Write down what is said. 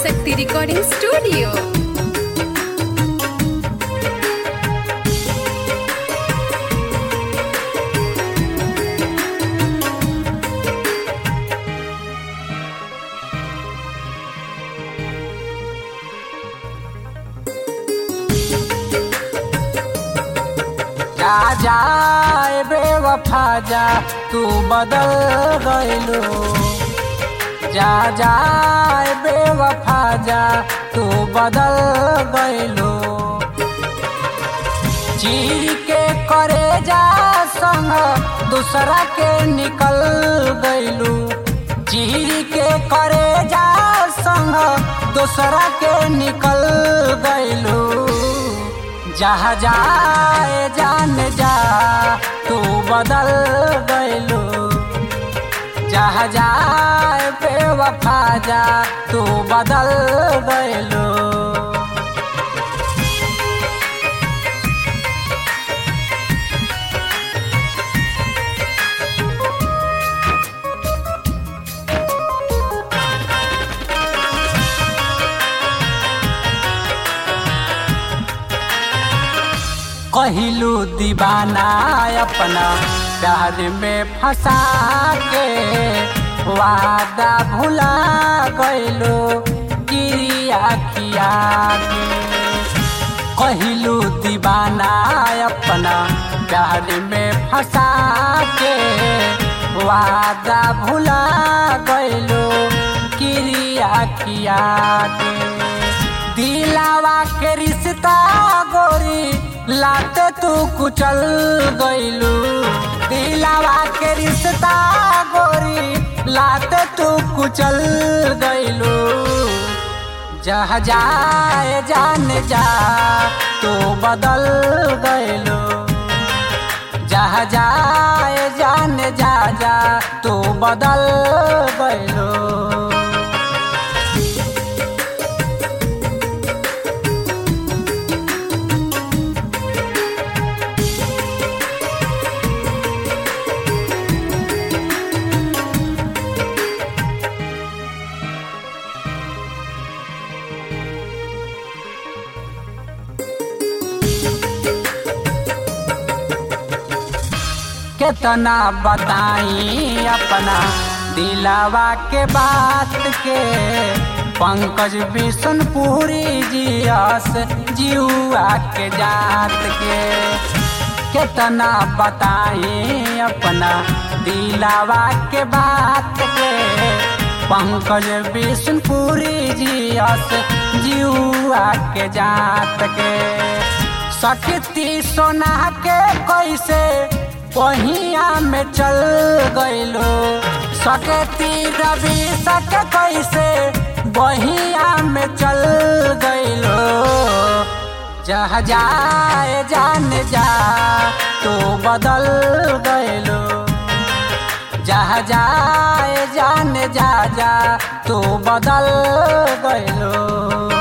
शक्ति recording studio जा जाए बेवफा जा तू बदल गइलो जा जाए बेवफा जा तू बदल गइलो चीर के करे जा संग दूसरा के निकल गइलू चीर के करे जा संग दूसरा के निकल गइलू जहाँ जाए जान जा तू बदल गइलू जहाँ जाए बेवफा जा तू बदल गइलू कहलू दीवाना अपना प्यार में फंसा के वादा भुला गइलो किरिया किया के कहलू दीवाना अपना प्यार में फंसा के वादा भुला गइलो किरिया किया के दिलावा के रिश्ता गोरी लाते तू कुचल गइलू दिलावा के रिश्ता गोरी लाते तू कुचल गइलू जहाँ जाए जान जा तू बदल गइलू जहाँ जाए जान जा जा तू बदल गइलू कितना बताई अपना दिलावा के बात के पंकज बिशनपुरी जियस जियुआ के जात के कितना बताई अपना दिलावा के बात के पंकज बिशनपुरी जियस जियुआ के जात के सकती सोना के कैसे पहिया में चल गइलो सकती रवि सक कैसे बहिया में चल गइलो जहाँ जाए जान जा तो बदल गइलो जहाँ जाए जान जा जा तो बदल गइलो